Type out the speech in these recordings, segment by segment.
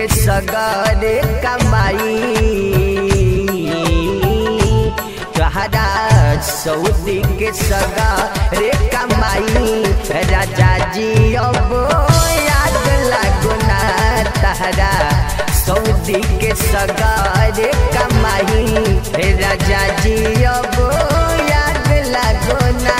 के सगरे कमाई कहरा सऊदी के सगरे कमाई राजा जी अब याद लागो ना तहरा सऊदी के सगरे कमाई राजा जी अब याद लागो ना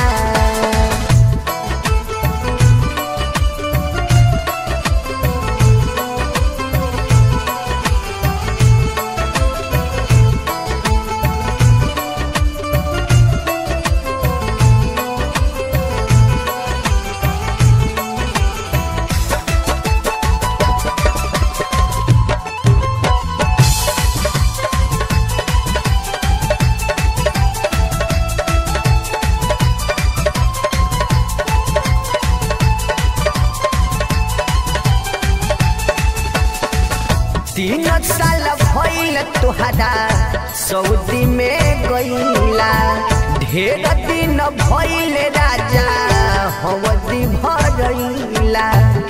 तीन साल भइल तुहरा सऊदी में गईला ढेर दिन भइल राजा हवदी भरइला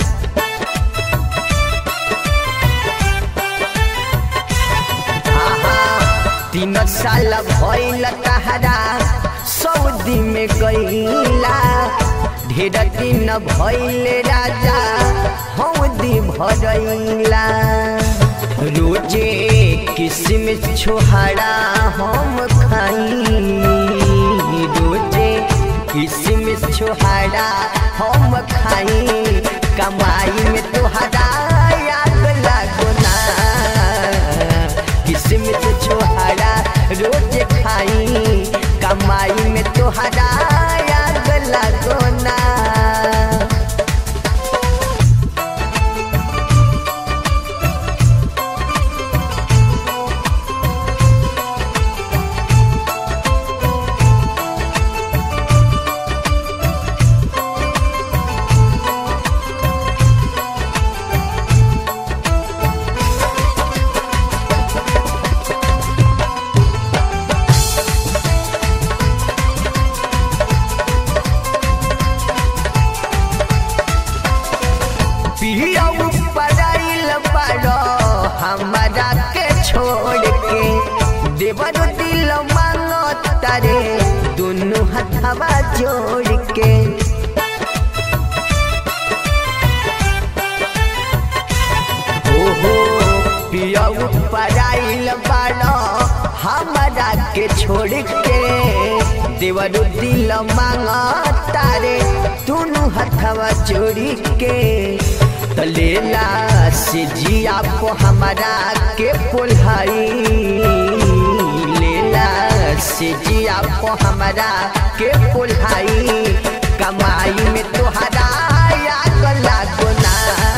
तीन साल भइल तहरा सऊदी में गईला ढेर दिन भइल राजा हवदी भरइला रोजे किस्म छोहरा हम खाई रोजे किस्म छोहरा हम खाई कमाई में तोहरा याद लागो ना किस्म छोहरा रोज खाई कमाई में तोहरा याद लागो ना पियऊ पड़ाइल बड़ो हमारा के छोड़ के देवर दिल मांगो तारे दोनों हथवा जोड़ के ओहो पियऊ पड़ाइल बड़ो हमारा के छोड़ के देवर दिल मांगो तारे दोनों हथवा जोड़ी के तलेला से जिया को हमारा के पोल्हाई लेला से जिया को हमारा के पोल्हाई कमाई में तुहरा याद लागो ना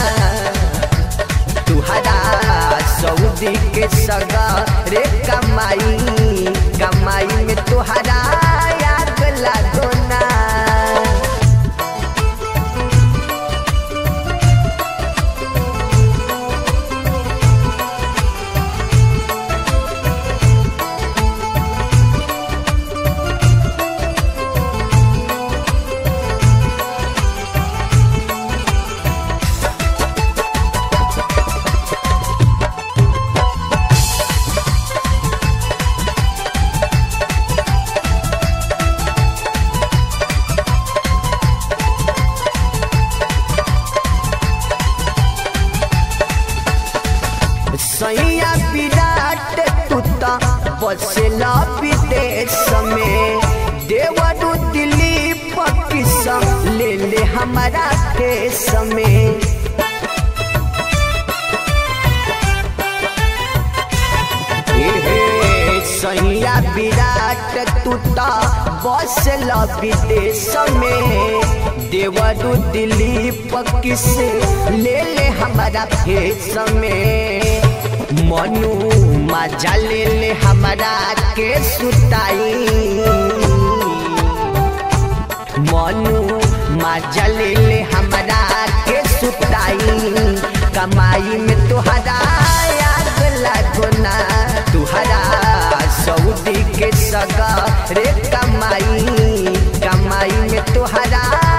तुहरा सऊदी के सगा रे कमाई कमाई में तुहरा याद लागो ना सैया विराट तुता बसेला विदेश में देवरु दिलीप किसा ले ले हमारा देश में सैया विराट तुता बसेला विदेश में देवरु दिलीप किसे ले ले हमारा फेस में मनु मजा ले ले हमारा के सुताई मनु मजा ले ले हमारा के सुताई कमाई में तुहरा याद लागो ना तुहरा सऊदी के सगा रे कमाई कमाई में तुहरा